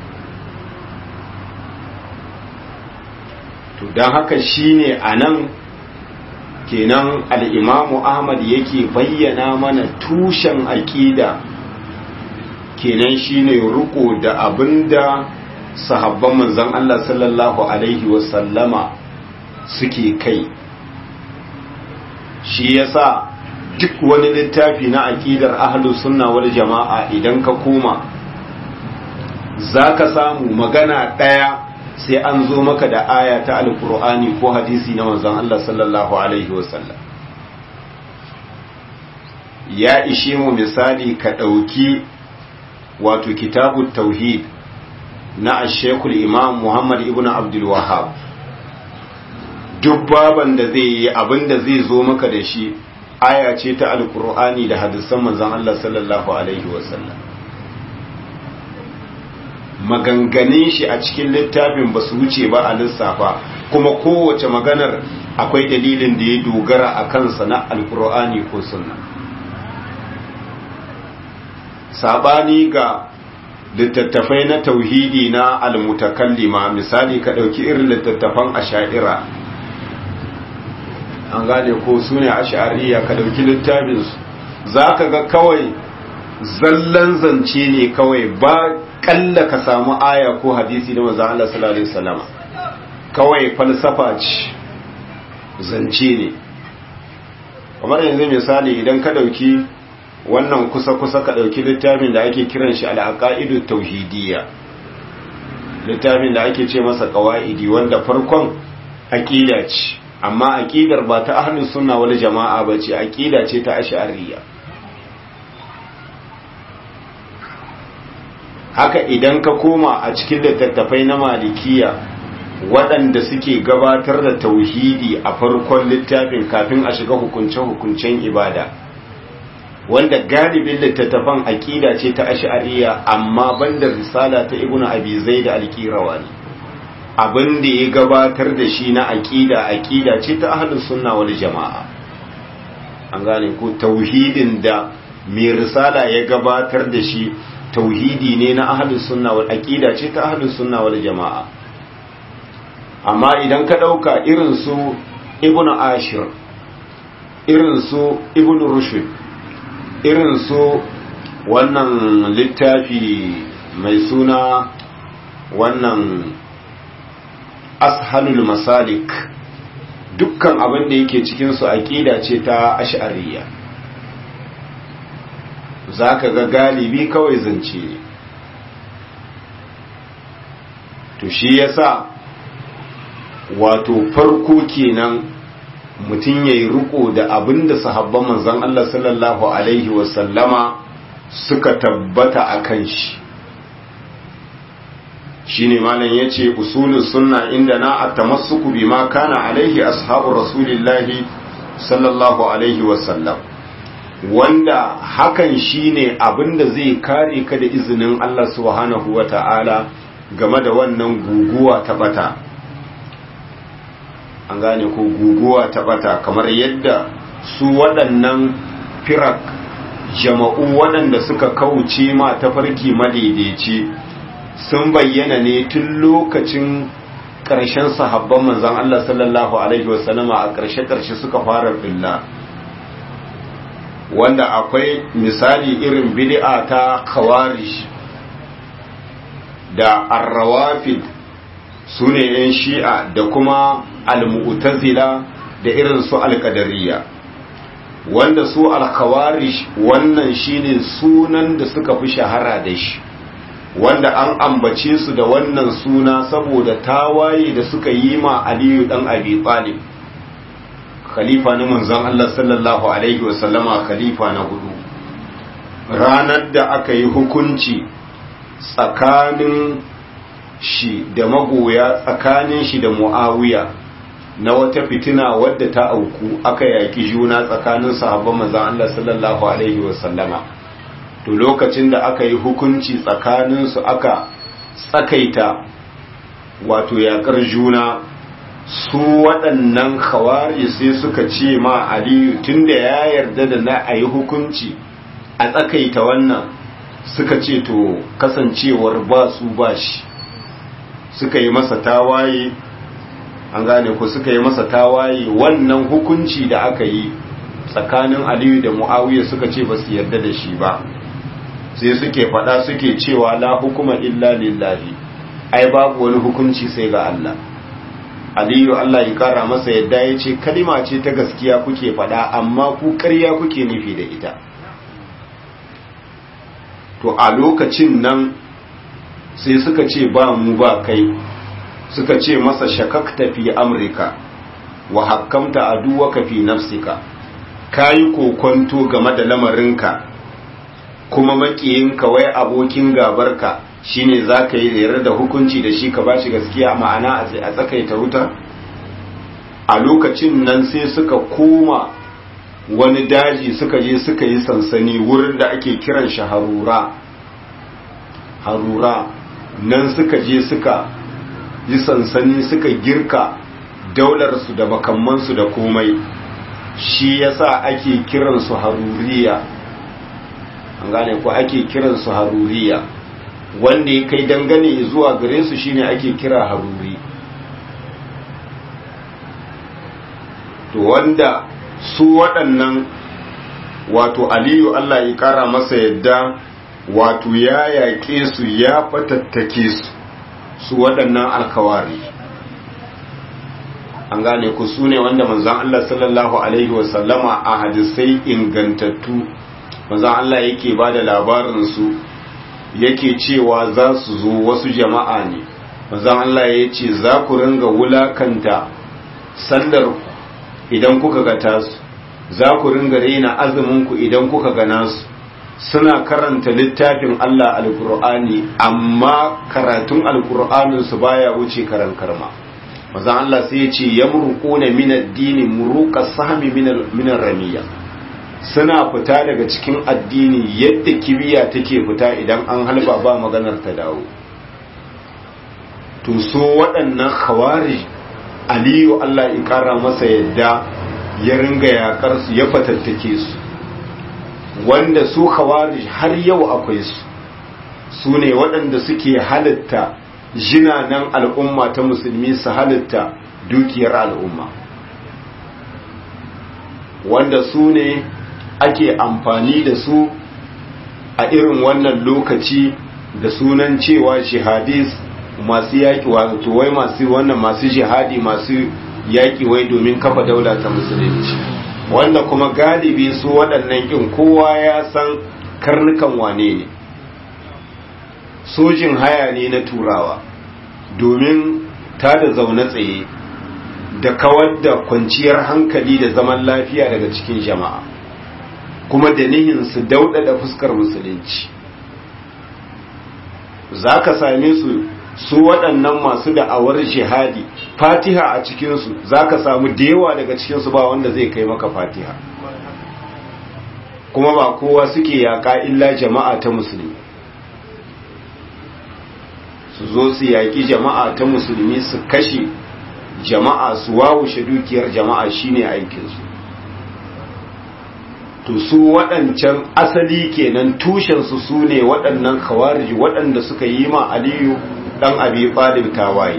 to don haka shine anan kenan al'imamu ahmad yake bayyana mana tushen aƙida kenan shine riko da abinda sahabban manzon Allah sallallahu alaihi wasallama suke kai shi yasa duk wani littafi na aqidar ahlus sunna wal jama'a idan ka koma zaka samu magana daya sai an zo maka da aya ta alqur'ani ko hadisi na manzon Allah sallallahu alaihi wasallam ya ishe mu misali ka dauki wato kitabut tauhid na ashekul imam muhammad ibn abdul wahab duk baban da zai yi abin da zai zo maka da shi aya ce ta alkur'ani da hadisan manzon Allah sallallahu alaihi wasallam maganganin shi a cikin littafin ba su wuce ba a lissafa kuma kowace maganar akwai dalilin da ya dogara a kansa na alkur'ani ko sunna sabani ga littattafai na tauhidi na almutakallima misali ka ɗauki irin littattafan asha'ira an gane ko su ne asha'ariya ka ɗauki littafinsu za ka ga kawai zallan zance ne kawai ba ƙalla ka samu aya ko hadisi na maza Allah sallallahu Alaihi wasallama kawai falsafa ce zance ne kamar yanzu misali idan ka ɗauki wannan kusa-kusa ka ɗauki littafin da ake kiran shi al'aƙa'idu tauhidiyya littafin da ake ce masa ƙawa'idi wanda farkon aƙida ce amma aƙidar ba ta ahlus sunna wal jama'a ba ce aƙida ce ta ash'ariyya haka idan ka koma a cikin littattafai na malikiya waɗanda suke gabatar da tauhidi a farkon littafin kafin a shiga hukunce-hukuncen ibada wanda galibin littattafan aƙida ce ta ash'ariyya amma banda risala ta ibnu abi zaid al-qirawani abin da ya gabatar da shi na aƙida aƙida ce ta ahlus sunna wal jama'a an gane ko tauhidin da mai risala ya gabatar da shi tauhidi ne na ahlus sunna wal aqida ce ta ahlus sunna wal jama'a amma idan ka dauka irin su ibnu ashir irin su ibnu rushd irin su wannan littafi mai suna wannan ashalul masalik dukkan abin da yake cikin su aqida ce ta ash'ariyya za ka ga galibi kawai zance ne to shi yasa wato farko kenan mutum ya yi riko da abin da sahabban manzan Allah sallallahu Alaihi wasallama suka tabbata a kan shi shi ne malam ya ce usulun sunna inda na a tamassuku bi ma kana alaihi ashabu rasulillahi sallallahu Alaihi wasallam wanda hakan shine abinda zai kare ka da izinin Allah subhanahu wata'ala game da wannan guguwa ta bata an gane ko guguwa ta bata kamar yadda su waɗannan firak jama'u waɗanda suka kauce ma tafarki madaidaici sun bayyana ne tun lokacin ƙarshen sahabban manzon Allah sallallahu alaihi wasallama a ƙarshe-ƙarshe suka fara billa wanda akwai misali irin bid'a ta khawarij da arrawafid su ne 'yan shi'a da kuma almu'tazila da irin su alkadariya wanda su alkhawarij wannan shine sunan da suka fi shahara da shi wanda an ambace su da wannan suna saboda tawaye da suka yi ma aliyu dan abi talib khalifa na manzon Allah sallallahu alaihi wasallama khalifa na hudu ranar da aka yi hukunci tsakanin shi da magoya tsakanin shi da muawiya na wata fitina wadda ta auku aka yaki juna tsakanin sahabban manzon Allah sallallahu alaihi wasallama to lokacin da aka yi hukunci tsakanin su aka tsakaita wato yakar juna su waɗannan khawari sai suka ce ma aliyu tunda ya yarda da na a yi hukunci a tsakaita wannan suka ce to kasancewar ba su ba shi suka yi masa tawaye an gane ku suka yi masa tawaye wannan hukunci da aka yi tsakanin aliyu da mu'awiya suka ce ba su yarda da shi ba sai suke faɗa suke cewa la hukuma illa lillahi ai babu wani hukunci sai ga Allah aliyu Allah ya kara masa yadda ya ce kalima ce ta gaskiya kuke faɗa amma ku ƙarya kuke nufi da ita to a lokacin nan sai suka ce ba mu ba kai suka ce masa shakakta fi amurka wa hakkamta aduwaka fi nafsika kayi kokonto game da lamarinka kuma makiyinka wai abokin gabarka shine zaka yi da da hukunci da shi ka bashi gaskiya ma'ana a tsakaita wuta a lokacin nan sai suka koma wani daji suka je suka yi sansani wurin da ake kiran shi harura harura nan suka je suka yi sansani suka girka daularsu da makamansu da komai shi yasa ake kiransu haruriya an gane ko ake kiransu haruriya wanda ya kai dangane zuwa gare su shine ake kira haruri to wanda su waɗannan wato aliyu Allah ya ƙara masa yadda wato ya yaƙe su ya fatattake su su waɗannan alkawari an gane ku su ne wanda manzan Allah sallallahu Alaihi wasallama a hadisai ingantattu manzan Allah yake ba da labarinsu yake cewa za su zo wasu jama'a ne manzan Allah ya ce za ku ringa wulakanta sallar idan kuka ga tasu za ku ringa raina azuminku idan kuka ga nasu suna karanta littafin Allah alkur'ani amma karatun alkur'aninsu baya wuce karan karma mazan Allah sai ya ce ya murƙuna minar dini muruƙa sami minar ramiya suna fita daga cikin addini yadda kibiya take fita idan an halba ba maganar ta dawo to so waɗannan khawari aliyu Allah ya ƙara masa yadda ya ringa yaƙar su ya fatattake su wanda su khawari har yau akwai su su ne waɗanda suke halitta jinanan al'umma ta musulmi su halitta dukiyar al'umma wanda su ne ake amfani da su a irin wannan lokaci da sunan cewa jihadis masu yaƙi wato wai masu wannan masu jihadi masu yaƙi wai domin kafa daula ta musulunci wanda kuma galibi su waɗannan ƙin kowa ya san karnukan wane ne sojin haya ne na turawa domin ta da zaune tsaye da kawar da kwanciyar hankali da zaman lafiya daga cikin jama'a kuma da nihin su daudada fuskar musulunci za ka same su su waɗannan masu da'awar jihadi fatiha a cikinsu za ka samu da yawa daga cikinsu ba wanda zai kai maka fatiha kuma ba kowa suke yaƙa illa jama'a ta musulmi su zo su yaƙi jama'a ta musulmi su kashe jama'a su wawushe dukiyar jama'a shine aikinsu to su waɗancan asali kenan tushensu su ne waɗannan khawarij waɗanda suka yi ma aliyu ɗan abi ɓalib tawaye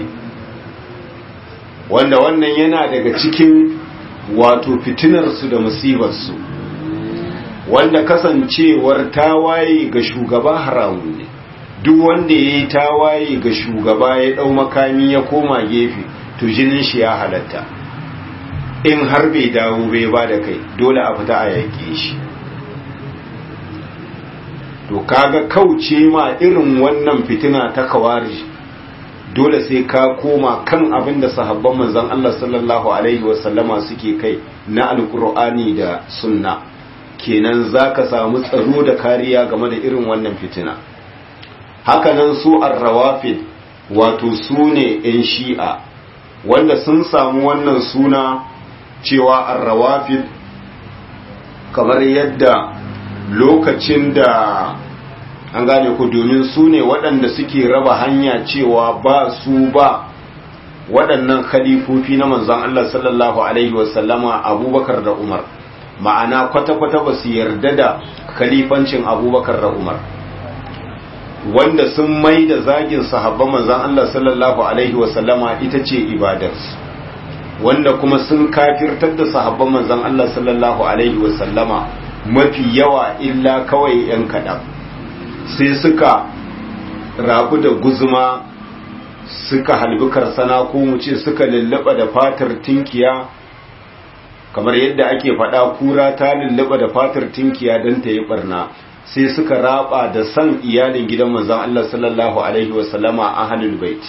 wanda wannan yana daga cikin wato fitinarsu da musibarsu wanda kasancewar tawaye ga shugaba haramun ne duk wanda ya yi tawaye ga shugaba ya ɗau makami ya koma gefe to jinin shi ya halatta in har bai dawo bai ba da kai dole a fita a yaƙe shi to kaga kauce ma irin wannan fitina ta kawari dole sai ka koma kan abin da sahabban manzon Allah sallallahu alaihi wasallama suke kai na alkur'ani da sunna kenan zaka samu tsaro da kariya game da irin wannan fitina hakanan su arrawafid wato su ne 'yan shi'a wanda sun samu wannan suna cewa arrawafid kamar yadda lokacin da an gane ku domin su ne waɗanda suke raba hanya cewa ba su ba waɗannan khalifofi na manzon Allah sallallahu alaihi wasallama abubakar da umar ma'ana kwata-kwata ba su yarda da khalifancin abubakar da umar wanda sun mai da zagin sahabban manzan Allah sallallahu Alaihi wasallama ita ce ibadarsu wanda kuma sun kafirtar da sahabban manzan Allah sallallahu Alaihi wasallama mafi yawa illa kawai ‘yan kaɗan sai suka rabu da guzuma suka halbi karsana ko mu ce suka lullaba da fatar tinkiya kamar yadda ake faɗa kura ta lullaba da fatar tinkiya don ta yi barna sai suka raba da san iyalin gidan manzon Allah sallallahu alaihi wasallama ahlul bait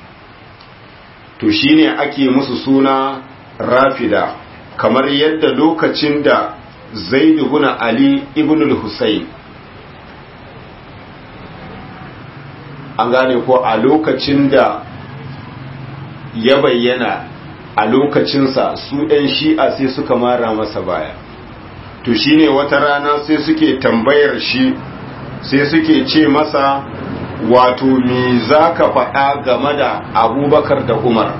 to shine ake musu suna rafida kamar yadda lokacin da Zaid ibn Ali ibn al-Husayn an gane ko a lokacin da ya bayyana a lokacinsa su ɗan shi'a sai suka mara masa baya to shine wata rana sai suke tambayar shi sai suke ce masa wato me za ka faɗa game da abubakar da umar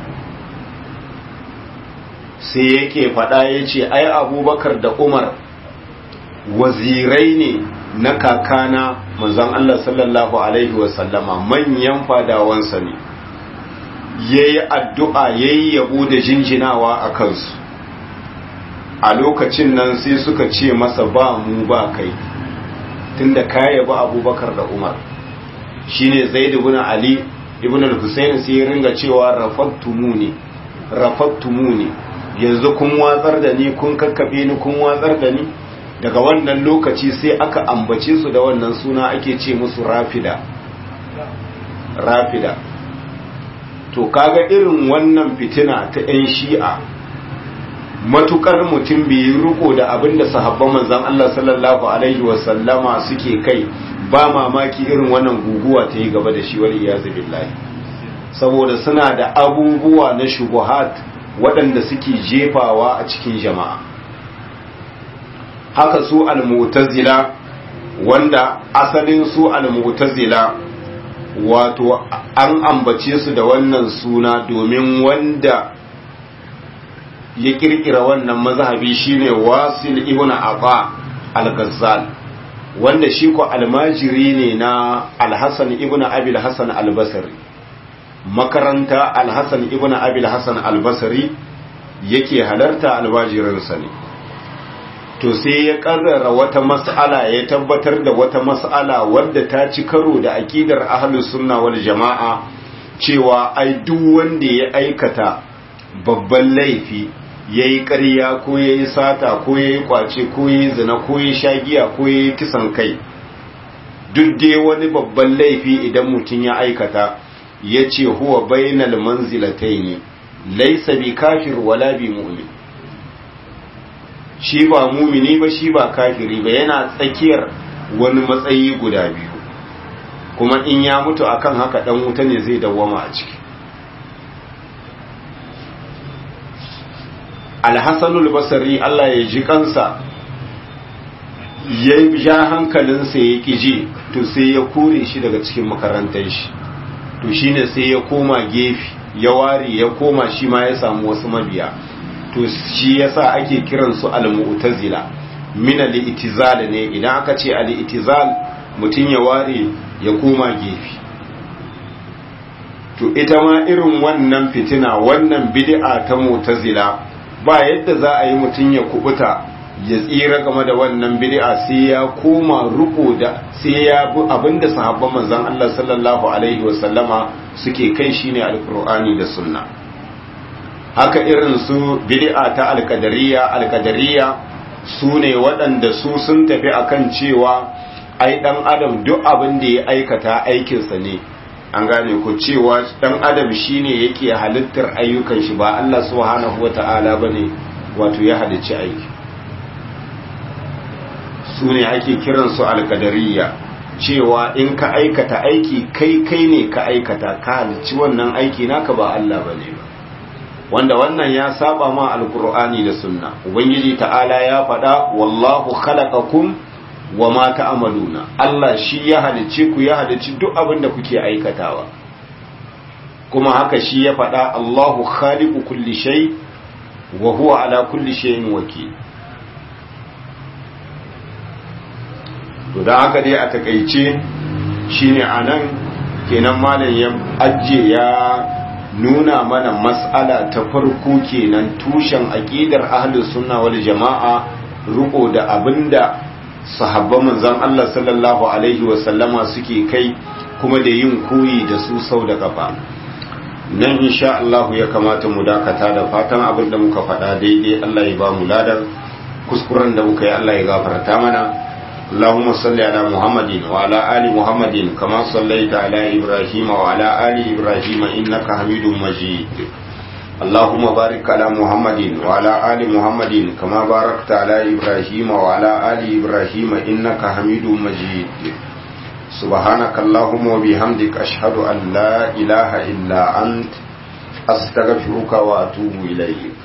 sai yake faɗa ya ce ai abubakar da umar wazirai ne na kakana manzon Allah sallallahu alaihi wasallama manyan fadawansa ne ya yi addu'a ya yi yabo da jinjinawa a kansu a lokacin nan sai suka ce masa ba mu ba kai tunda ka yaba abubakar da umar shine zaid ibn ali ibn al-husayn sai ya ringa cewa rafattumuni rafattumuni yanzu kun watsar da ni kun kakkabe ni kun watsar da ni daga wannan lokaci sai aka ambace su da wannan suna ake ce musu rafida rafida to kaga irin wannan fitina ta 'yan shi'a matukar mutum bai yi riko da abin da sahabban manzan Allah sallallahu alaihi wasallama suke kai ba mamaki irin wannan guguwa ta yi gaba da shi wal iyazu billahi saboda suna da abubuwa na shubuhat waɗanda suke jefawa a cikin jama'a haka su al-mu'tazila wanda asalin su al-mu'tazila wato an ambace su da wannan suna domin wanda ya kirkira wannan mazhabi shine wasil ibn afa al-ghazzal wanda shi ko almajiri ne na al-hasan ibn abi al-hasan al-basri makaranta al-hasan ibn abi al-hasan al-basri yake halarta almajirinsa ne to sai ya karrara wata mas'ala ya tabbatar da wata mas'ala wadda ta ci karo da akidar ahlus sunna wal jama'a cewa ai duk wanda ya aikata babban laifi yayi ƙarya ko yayi sata ko yayi kwace ko yayi zina ko yayi shagiya ko yayi kisan kai duk dai wani babban laifi idan mutum ya aikata yace huwa bainal manzilataini laysa bi kafir wala bi mu'min shi ba mumini ba shi ba kafiri ba yana tsakiyar wani matsayi guda biyu kuma in ya mutu akan haka dan wuta ne zai dawwama a ciki alhassanul basari Allah ya ji kansa ya ja hankalinsa ya ƙiji to sai ya kore shi daga cikin makarantar shi to shine sai ya koma gefe ya ware ya koma shi ma ya samu wasu mabiya to shi yasa ake kiran su al-mu'tazila min al-i'tizal ne idan aka ce al-i'tizal mutun ya ware ya koma gefe to ita ma irin wannan fitina wannan bid'a ta mu'tazila ba yadda za a yi mutun ya kubuta ya tsira game da wannan bid'a sai ya koma ruko da sai ya bi abinda sahabban manzon Allah sallallahu alaihi wasallama suke kai shine alqur'ani da sunna haka irin su bid'a ta alkadariya alkadariya su ne waɗanda su sun tafi akan cewa ai dan adam duk abin da ya aikata aikinsa ne an gane ku cewa dan adam shine yake halittar ayyukan shi ba Allah subhanahu wata'ala bane wato ya halicci aiki su ne ake kiransu alkadariya cewa in ka aikata aiki kai kai ne ka aikata ka halicci wannan aiki naka ba Allah bane ba wanda wannan ya saba ma alkur'ani da sunna ubangiji ta'ala ya faɗa wallahu khalaqakum wa ma ta'maluna Allah shi ya halicce ku ya halicci duk abin da kuke aikatawa kuma haka shi ya faɗa Allahu khaliqu kulli shay wa huwa ala kulli shay'in wakil to dan haka dai a takeice shine anan kenan malam ya ajje ya nuna mana mas'ala ta farko kenan tushen aqidar ahlus sunna wal jama'a ruko da abinda sahabban manzon Allah sallallahu alaihi wa sallama suke kai kuma da yin koyi da su sau da kafa nan insha Allah ya kamata mu dakata da fatan abin da muka faɗa daidai Allah ya ba mu ladan kuskuren da muka yi Allah ya gafarta mana اللهم صل على محمد وعلى آل محمد كما صليت على إبراهيم وعلى آل إبراهيم إنك حميد مجيد اللهم بارك على محمد وعلى آل محمد كما باركت على إبراهيم وعلى آل إبراهيم إنك حميد مجيد سبحانك اللهم وبحمدك أشهد أن لا إله إلا أنت أستغفرك وأتوب إليك